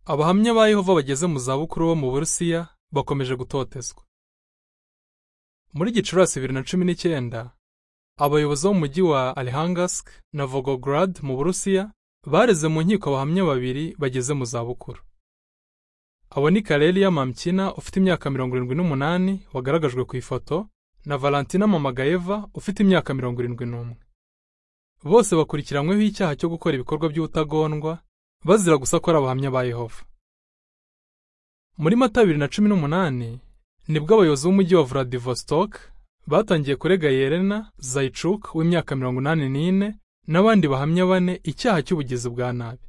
Abahamya ba Yehova bageze mu zabukuru bo mu Burusiya bakomeje gutotezwa. Muri Gicurasi bibiri na cumi n'icyenda, abayobozi bo mu mujyi wa Alihangask na Volgograd mu Burusiya bareze mu nkiko abahamya babiri bageze mu zabukuru. Abo ni Karelia Mamkina ufite imyaka mirongo irindwi n'umunani wagaragajwe ku ifoto na Valentina Mamagayeva ufite imyaka mirongo irindwi n'umwe. Bose bakurikiranyweho icyaha cyo gukora ibikorwa by'ubutagondwa bazira gusa ko ari abahamya ba Yehova. Muri Mata bibiri na cumi n'umunani nibwo abayobozi b'umujyi wa Vladivostok batangiye kurega Yerena Zaychuk w'imyaka mirongo inani n'ine n'abandi bahamya bane icyaha cy'ubugizi bwa nabi.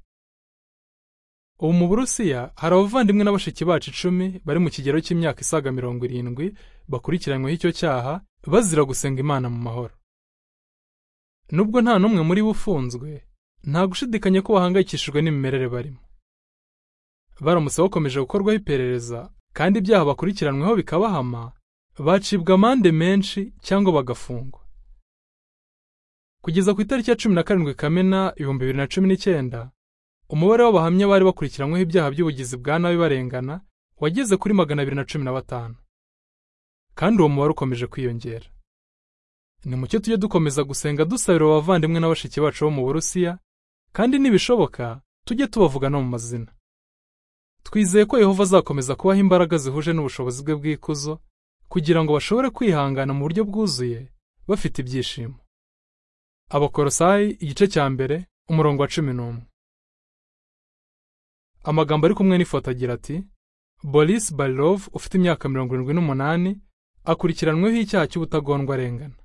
Ubu mu Burusiya hari abavandimwe na bashiki bacu icumi bari mu kigero cy'imyaka isaga mirongo irindwi bakurikiranyweho icyo cyaha bazira gusenga Imana mu mahoro. Nubwo nta n'umwe muri bo ufunzwe, nta gushidikanya ko bahangayikishijwe n'imimerere barimo. Baramutse bakomeje gukorwaho iperereza kandi ibyaha bakurikiranweho bikabahama, bacibwa amande menshi cyangwa bagafungwa. Kugeza ku itariki ya cumi na karindwi Kamena ibihumbi bibiri na cumi n'icyenda, umubare w'abahamya bari bakurikiranyweho ibyaha by'ubugizi bwa nabi barengana wageze kuri magana abiri na cumi na batanu kandi uwo mubare ukomeje kwiyongera ni mucyo tujye dukomeza gusenga dusabira abavandimwe na bashiki bacu bo mu burusiya kandi nibishoboka tujye tubavuga no mu mazina twizeye ko yehova azakomeza kubaha imbaraga zihuje n'ubushobozi bwe bw'ikuzo kugira ngo bashobore kwihangana mu buryo bwuzuye bafite ibyishimo abakorosayi igice cya mbere umurongo wa cumi n'umwe amagambo ari kumwe n'ifoto agira ati boris barilov ufite imyaka mirongo irindwi n'umunani akurikiranweho icyaha cy'ubutagondwa arengana